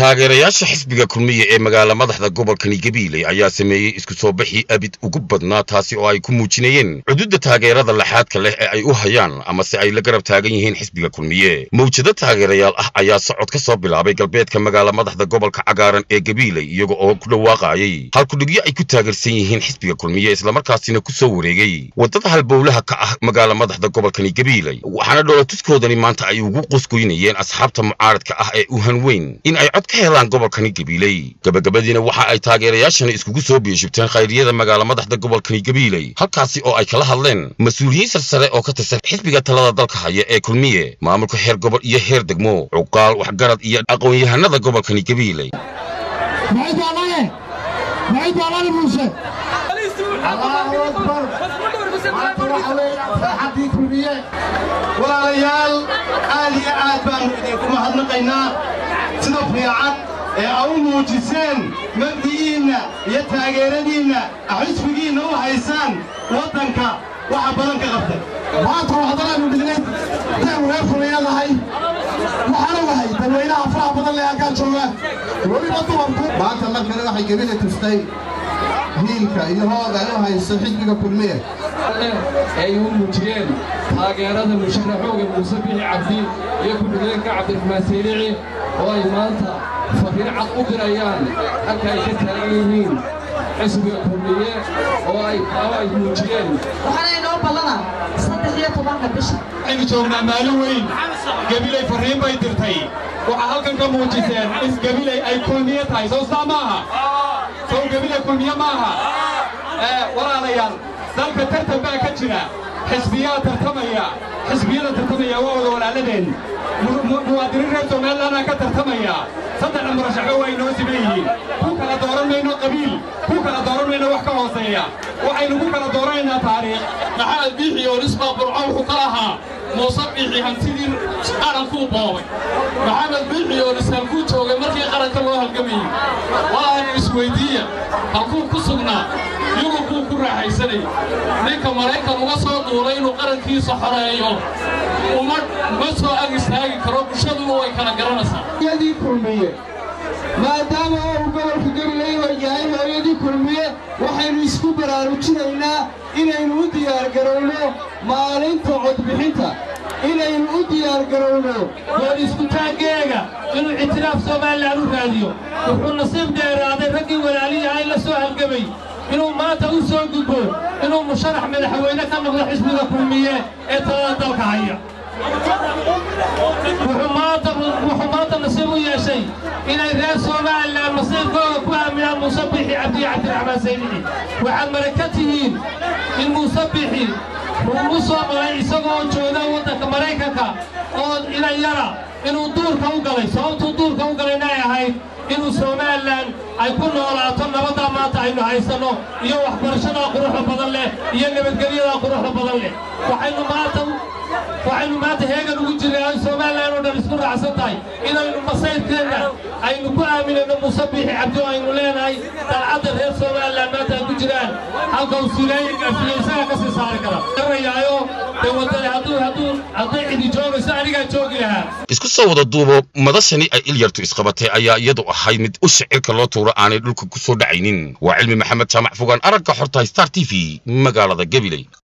taageerayaasha xisbiga kulmiye ee magaala madaxda gobolkani gabiiley ayaa sameeyey isku soo bixii abid ugu badnaa taasi oo ay ku muujinayeen cududda taageerada laxaadka leh ee ay u hayaan amase ay la garab taagan yihiin xisbiga kulmiye mawjado taageerayaal ah ayaa socod ka soo bilaabay galbeedka magaala madaxda gobolka cagaaran ee gabiiley iyaga oo ku dhawaaqaayay halkudhigyo ay ku taageersan yihiin xisbiga kulmiye islamarkaasina ku soo wareegay waddada halbowlaha ka ah magaala madaxda gobolkani gabiiley waxaana dhoolatuskoodani maanta ay ugu qusgoynayeen asxaabta mucaaradka ah ee u hanweyn in ay cod ka helaan gobolkani gabiiley gabagabadiina waxa ay taageerayaashani iskugu soo biishibteen khayriyada magaala madaxda gobolkani gabiiley halkaasi oo ay kala hadleen mas-uuliyiin sarsare oo ka tirsan xisbiga talada dalka haya ee kulmiye maamulka heer gobol iyo heer degmo cuqaal waxgarad iyo aqoon-yahanada gobolkani gabiiley walaalayaal aad iyo aad baannu idinku mahadnaqaynaa sida fiican ee a u muujiseen mabdi'iinna iyo taageeradiinna xisbigiinna u haysaan waddanka waxa badan ka qabtay maanta waxdanaanu dhignay hadaynu reer fulayadahay waxaana wahay dadweynaha faraha badan lee halkaan jooga weliba dumarku maanta markale waxay gebila tustay hiilka iyo hooga ay u hayso xisbiga kulmiye ay u muujiyeen taageerada musharaxooga muuse bixi cabdi iyo ku-xigeenka cabdiraxmaan saylici oo ay maanta fariin cad u dirayaan halka ay ka taagan yihiin xisbiga kulmiye oo ay ay muujiyeen waxaana inoo ballana saddex iyo tobanka bisha waxaynu joognaa maalin weyn gabilay farriin bay dirtay waxaa halkan ka muujiseen in gabilay ay kulmiye tahay sow saa maaha sow gabilay kulmiye maaha walaalayaal dalka tartan baa ka jira xisbiyaa tartamaya xisbiyada tartamaya waa wada walaaladeen muwaadiniin reer somalilandaa ka tartamaya saddexda murashaxo waa inoo siman yihiin ku kala dooran mayno qabiil ku kala dooran mayno wax ka hooseeya waxaynu ku kala dooranaynaa taariikh maxamed biixi oo nisbaa burco wuxuu ka lahaa muuse biixi hantidii qarankuu boobay maxamed biixi oo nishalkuu joogay markii qaranka loo halgamayey walaaynu isweyddiiya halkuu ku sugnaa yurub buu ku raaxaysanay ninka maraykan uga soo duulay inuu qarankiisa xoreeyo uma ma soo ag istaagi karo bulshaduna way kala garanaysaa hooyadii kulmiye maadaama uu gobolka gabiley oo yahay hooyadii kulmiye waxaynu isku baraarujinaynaa inaynu u diyaargarowno maalinta codbixinta inaynu u diyaargarowno goor iskutaaggeega inuu ictiraaf somalilan u raadiyo wuxuu nasiib dheeraaday raggii walaaliyahay la soo halgamay inuu maanta u soo gudbo inuu musharax madaxweyne ka noqdo xisbiga kulmiye ee talada dalka haya wuxuu maanta nasiib u yeeshay inay reer somalilan nasiibkooda ku aaminaan muuse bixi cabdiyo cabdiraxmaan saylici waxaad maraka tihiin in muuse bixi uu u soo maray isagoo jooga waddanka maraykanka oo inayara inuu duurka u galay sababtuu duurka u galayna ay ahayd inuu somalilan ay ku noolaato nabaddaa maanta aynu haysanno iyo waxbarashadaa quruxda badan leh iyo nabadgelyadaa quruxda badan leh waxaynu maanta waxaynu maanta heegan ugu jirnay ay somalilan oo dhan isku raacsan tahay inaynu masayrkeenna aynu ku aaminayno muuse biixi cabdi oo aynu leenahay dalcadda reer somalilan maanta ay ku jiraan halka uu silaysaga ka sii saari kara garayaayo dee wadani hadduu hadduu hadday cidi joogayso anigaa joogi lahaa isku soo wada duubo madashani ay ilyartu isqabatay ayaa iyadu ahayd mid u shicirka loo tuuro aanay dhulka ku soo dhacaynin waa cilmi maxamed jaamac fogaan aragga xorta star t v magaalada gabiley